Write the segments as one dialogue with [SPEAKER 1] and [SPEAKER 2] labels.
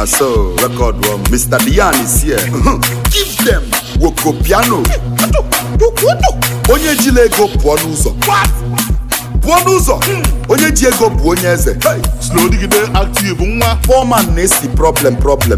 [SPEAKER 1] na so record one mr dian is here give them woko piano onye jila ego pụọ n'ụzọ pụọ n'ụzọ onye ji ego bụ onye eze Hey!
[SPEAKER 2] slow digide active nwa
[SPEAKER 1] foreman na-esi problem problem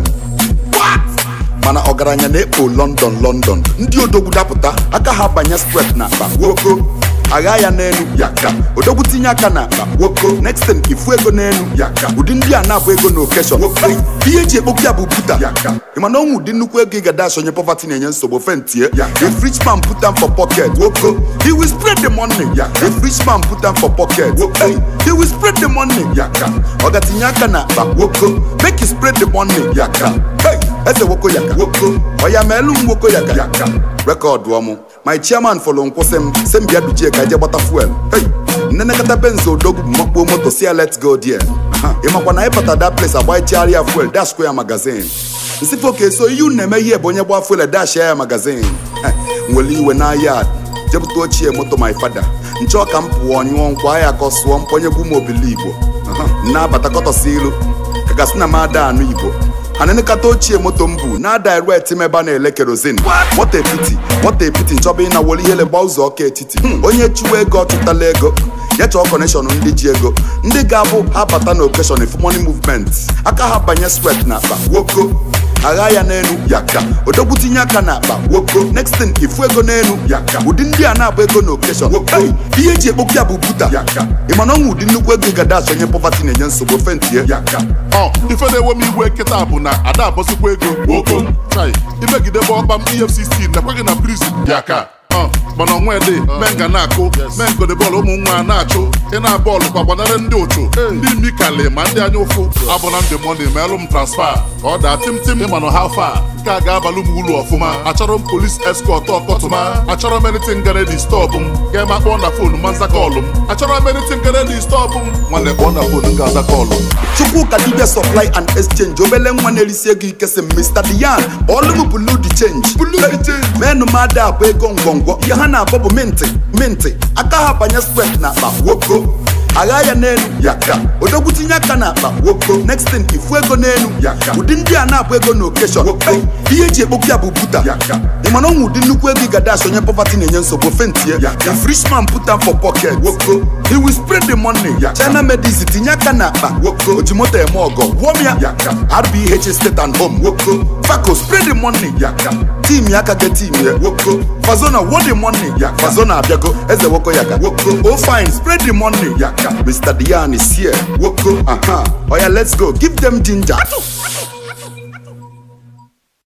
[SPEAKER 1] mana ọgaranya na-ekpo london london ndị odogwu dapụta aka ha banye skwet na akpa woko agha ya n'elu yaka odogwu tinye aka na akpa woko next thing ifu ego n'elu yaka ụdị ndị a na-abụ ego na okeshọn ihe eji ekpokwu ya bụ buta yaka ịmana ọnwụ ụdị nnukwu ego ị ga dash onye poverty na-enye nsogbu fentie if rich man put am for pocket woko he will spread the money if rich man put am for pocket hey, he will spread the money yaka ọ ga-tinye aka na akpa woko make he spread the money yaka hey, eze woko yaka woko ọya ma elu m woko yaka yaka rekọdụ ọmụ my chairman fọlọ nkwụsị m sị m bịa duchie ka eje gbata fuel hey, nnenekọta benz odogwu bụ makpuo moto si ya let's go there Aha, ị makwa na ịbata that place agbaichigharị ya fuel dash kwa ya magazin nsifo ka eso ihe unu na-eme ihe bụ onye gba fuel dash ya magazin nwere iwe n'ahịa jepụta ochie moto my fada nchọ ka m pụọ nyụọ nkwa ya ka ọ sụọ mponyegwu m obili igbo na-abata kọtọsi ilu ka gasị na m ada anụ igbo anịnịkata ochie moto m bụ na direct m ebe a na-ele kerozin what a pity what a pity nchọba ịnawolu ihele gba ụzọ ọka etiti onye chụwa ego ọchụtala ego ya chọọ kọneshọn ndị ji ego ndị ga-abụ ha bata na okeshọn if money movement aka ha banye swet na akpa woko agha ya n'elu yaka odogwu tinye aka na akpa woko next thing ifu ego n'elu yaka ụdị ndị a na-abụ ego na okeshọn woko ihe eji ekpokwu ya bụ buta yaka ịmana ọnwụ ụdị nnukwu ego ị ga dash onye poverty na-enye nsogbu fentie yaka
[SPEAKER 2] ọ ife na-ewe m igwe kịta bụ na ada abọsikwa ego oko chai imegidebe ọkpa m efcc nakweghị na prison bịa ka ọ mana onwe dị men ga na-akụ men gode bọọlụ ụmụ nwa na-achụ ị na bọọlụ kwa gbanarị ndị ụchụ ndị mikali ma ndị anya ụfụ abụna ndị mọni ma elụ m transfa ka ọ daa timtim ịmanụ ha fa nke a ga-abalụ m ulu ọfụma achọrọ m polis eskọt ọkọtụma achọrọ m editin gana di stọpụ m ga-eme akpọ na fonu ma nza kọlụ m achọrọ m editin gana di stọpụ m nwanne kpọọ na fonu m ga-aza kọlụ m
[SPEAKER 1] chukwuka dibia supply and exchange obele nwa na-erisi ego ike sị mr dian ọlụ m bulu di change menụ m ada abụ ego ngwongwo ihe ha na-abọ bụ minti minti aka ha banye skwet na akpa woko agha ya n'elu yaka odogwu tinye aka na akpa woko next thing ifu ego n'elu yaka ụdị ndị a na-abụ ego na okeshọn Hey, ihe eji ekpokwu ya bụ buta yaka ịmana ọnwụ ụdị nnukwu ego ị ga dash onye poverty na-enye nsogbu fentie if rich man put am for pocket woko he will spread the money china medis tinye aka na akpa woko ojimoto eme ọgọ gwọm ya rbh state and home woko faco spread the money tim ya aka ge tim ya woko fazona wo the money fazona abịago eze woko yaka woko o fine spread the money mr dian is here woko aha oya let's go give them ginger